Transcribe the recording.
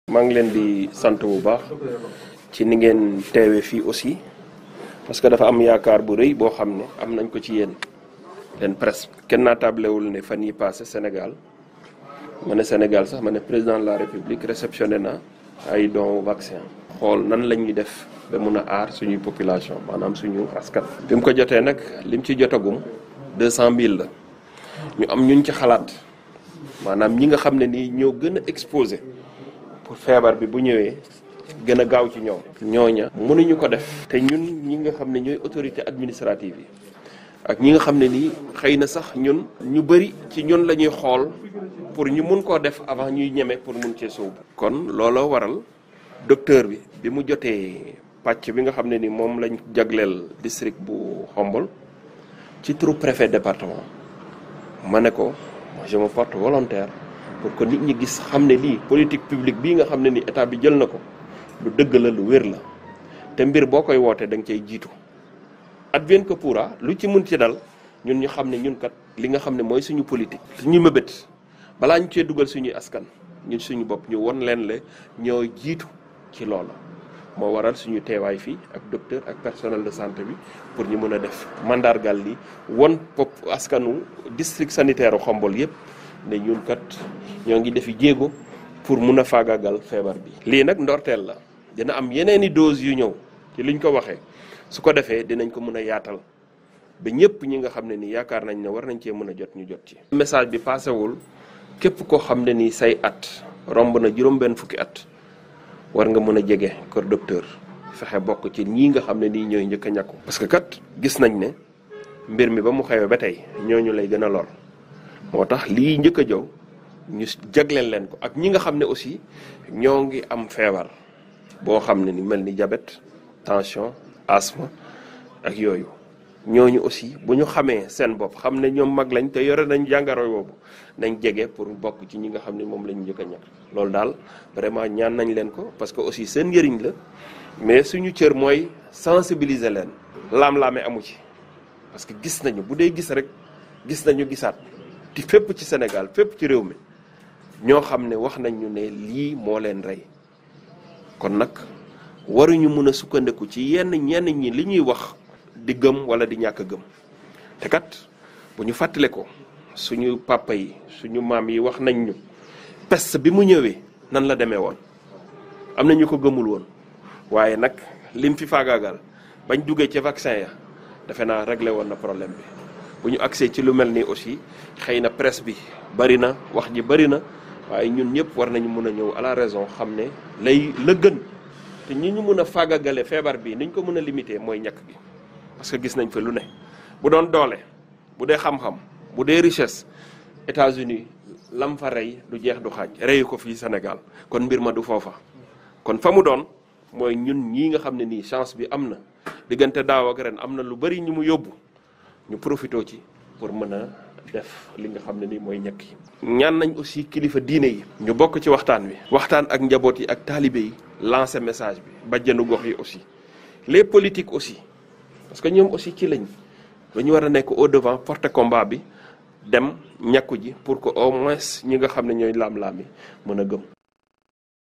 maa ngi leen di sant bu baax ci ni ngeen teewe fii aussi parce que dafa am yaakaar bu rëy boo xam ne am nañ ko ci yéen leen presse kenn naa tablewul ne fan yi passé Sénégal ma ne Sénégal sax ma ne président de la République réceptionné na ay dons vaccin xool nan la ñuy def ba mun a aar suñuy population maanaam suñu askan. bi mu ko jotee nag lim ci jotagum deux cent mille la ñu am ñuñ ci xalaat maanaam ñi nga xam ne nii ñoo gën a exposé pour feebar bi bu ñëwee gën a gaaw ci ñoom. ñooña mënuñu ko def. te ñun ñi nga xam ne ñooy autorité administrative yi ak ñi nga xam ne nii xëy na sax ñun ñu bëri ci ñun la ñuy xool pour ñu mun koo def avant ñuy ñeme pour mun cee sóobu. kon looloo waral docteur bi bi mu jotee pàcc bi nga xam ne ni moom lañ jagleel district bu Xombol ci turu préfet département ma ne ko je me porte volontaire. pour que nit ñi gis xam ne lii politique publique bii nga xam ne ni état bi jël na ko lu dëgg la lu wér la te mbir boo koy wootee da nga cay jiitu advienne que pourra lu ci mun ci dal ñun ñu xam ne ñun kat li nga xam ne mooy suñu politique. suñu mëbët balaa ñu cee dugal suñuy askan ñun suñu bopp ñu won leen le ñoo jiitu ci loola moo waral suñu teewaay fii ak docteur ak personnel de santé bi pour ñu mën a def mandargal li won pop askanu district sanitaire Xombol yépp ne ñun kat ñoo ngi defi jéego pour mun a faagaagal feebar bi. lii nag ndorteel la dina am yeneen i doses yu ñëw ci liñ ko waxee su ko defee dinañ ko mun a yaatal ba ñëpp ñi nga xam ne ni yaakaar nañ ne war nañ cee mën a jot ñu jot ci. message bi paasewul képp koo xam ne ni say at romb na juróom-benn fukki at war nga mën a jege kër docteur fexe bokk ci ñii nga xam ne nii ñooy njëkk a ñàkku. parce que kat gis nañ ne mbir mi ba mu xewee ba tey ñooñu lay gën a lor. moo tax lii njëkk a jow ñu jagleel leen ko ak ñi nga xam ne aussi ñoo ngi am feebar boo xam ne ni mel ni diabète tension asthme ak yooyu ñooñu aussi bu ñu xamee seen bopp xam ne ñoom mag lañ te yore nañ jàngaro boobu nañ jege pour bokk ci ñi nga xam ne moom lañu njëkk a ñàkk loolu daal vraiment ñaan nañ leen ko parce que aussi seen njëriñ la mais suñu cër mooy sensibiliser leen laam-laame amu ci parce que gis nañu bu dee gis rek gis nañu gisaat ti fépp ci Sénégal fépp ci réew mi ñoo xam ne wax nañ ñu ne lii moo leen rey kon nag waruñu mën a sukkandiku ci yenn ñenn ñi li ñuy wax di gëm wala di ñàkk gëm te kat bu ñu fàttale ko suñu papa yi suñu maam yi wax nañ ñu peste bi mu ñëwee nan la demee woon am na ñu ko gëmul woon waaye nag lim fi faagaagal bañ duggee ci vaccin ya defe naa réglé woon na problème bi bu ñu accès ci lu mel nii aussi xëy na presse bi bari na wax ji bari na waaye ñun ñëpp war nañu mën a ñëw à la raison xam ne lay la gën te ñi ñu mën a fàggagale feebar bi ni ñu ko mën a limiter mooy ñàkk gi parce que gis nañ fa lu ne bu doon doole bu dee xam-xam bu dee richesse États-Unis lam fa rey du jeex du xaaj reyu ko fii Sénégal kon mbir ma du foofa kon fa mu doon mooy ñun ñii nga xam ne nii chance bi am na diggante daaw ak ren am na lu bari ñu mu yóbbu ñu profité ci pour mën a def li nga xam ne ni mooy ñekk yi ñaan nañ aussi kilifa diine yi ñu bokk ci waxtaan wi waxtaan ak njaboot yi ak taalibe yi lancer message bi bajjanu gox yi aussi les politiques aussi parce que ñoom aussi ci lañ dañu war a nekk au devant porter combat bi dem ñàkku ji pour que au moins ñi nga xam ne ñooy laam-laam yi mën a gëm